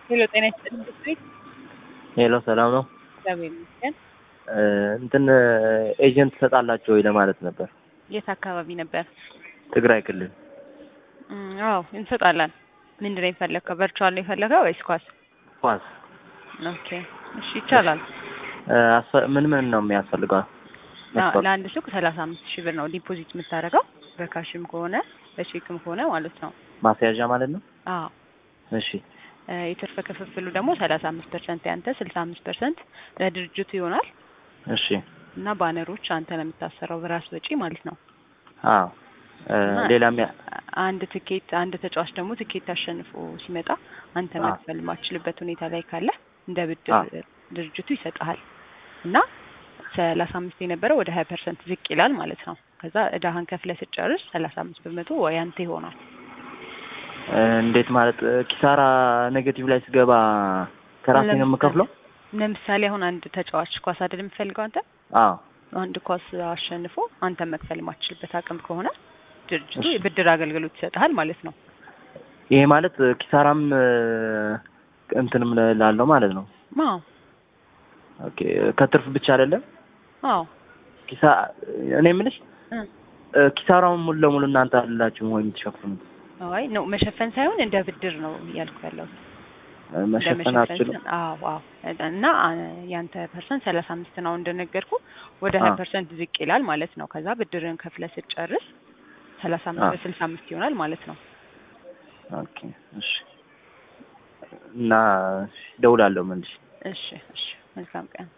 ሄሎ ጤና ይስጥልኝ ብትይ ሄሎ ሰላም ነው። እግዚአብሔር ይመስገን። እ እንትን ኤጀንት ትሰጣላችሁ ወይ ለማለት ነበር። የት አካባቢ ነበር? ትግራይ ክልል እም፣ አዎ እንሰጣለን። ምንድን ነው የፈለግከው? ቨርቹዋል ነው የፈለገው ወይስ ኳስ? ኳስ ኦኬ እሺ ይቻላል። እ አስፈ- ምን ምን ነው የሚያስፈልገው? አ- መስፈርት? ለአንድ ሱቅ ሰላሳ አምስት ሺህ ብር ነው ዲፖዚት የምታደርገው በካሽም ከሆነ በቼክም ከሆነ ማለት ነው። ማስያዣ ማለት ነው። አዎ እሺ እ የትርፍ ክፍፍሉ ደግሞ ሰላሳ አምስት ፐርሰንት ያንተ ስልሳ አምስት ፐርሰንት ለድርጅቱ ይሆናል እሺ እና ባነሮች አንተ ነው የምታሰራው በራስ ወጪ ማለት ነው። አዎ እ እና ሌላ የሚያ አንድ ትኬት አንድ ተጫዋች ደግሞ ትኬት አሸንፎ ሲመጣ አንተ አዎ። መክፈል የማትችልበት ሁኔታ ላይ ካለ እንደ ብድር አዎ። ድርጅቱ ይሰጥሃል እና ሰላሳ አምስት የነበረው ወደ ሀያ ፐርሰንት ዝቅ ይላል ማለት ነው። ከዛ እዳህን ከፍለህ ስትጨርስ ሰላሳ አምስት በመቶ ያንተ ይሆናል። እ እንዴት ማለት እ ኪሳራ ኔጌቲቭ ላይ ስገባ ከራሴ ነው የምከፍለው? ለምሳሌ አሁን አንድ ተጫዋች ኳስ አይደል የምፈልገው አንተ አዎ አንድ ኳስ አሸንፎ አንተ መክፈል የማትችልበት አቅም ከሆነ ድርጅቱ እሺ። የብድር አገልግሎት ይሰጥሃል ማለት ነው። ይሄ ማለት እ ኪሳራም እ እንትንም ላለው ማለት ነው። አዎ ኦኬ ከትርፍ ብቻ አይደለም አዎ ኪሳ እኔ የምልሽ እ እ ኪሳራውን ሙሉ ለሙሉ እናንተ አይደላችሁም ወይ የምትሸፍኑት? አይ ነው መሸፈን ሳይሆን እንደ ብድር ነው እያልኩ ያለሁት። እ መሸፈን አትችሉም? አዎ አዎ እና አ- ያንተ ፐርሰንት ሰላሳ አምስት ነው እንደነገርኩ ወደ ሀያ አዎ። ፐርሰንት ዝቅ ይላል ማለት ነው። ከዛ ብድርን ከፍለህ ስትጨርስ ሰላሳ አምስት አዎ። በስልሳ አምስት ይሆናል ማለት ነው። ኦኬ እሺ። እና እደውላለሁ መልሼ። እሺ እሺ መልካም ቀን።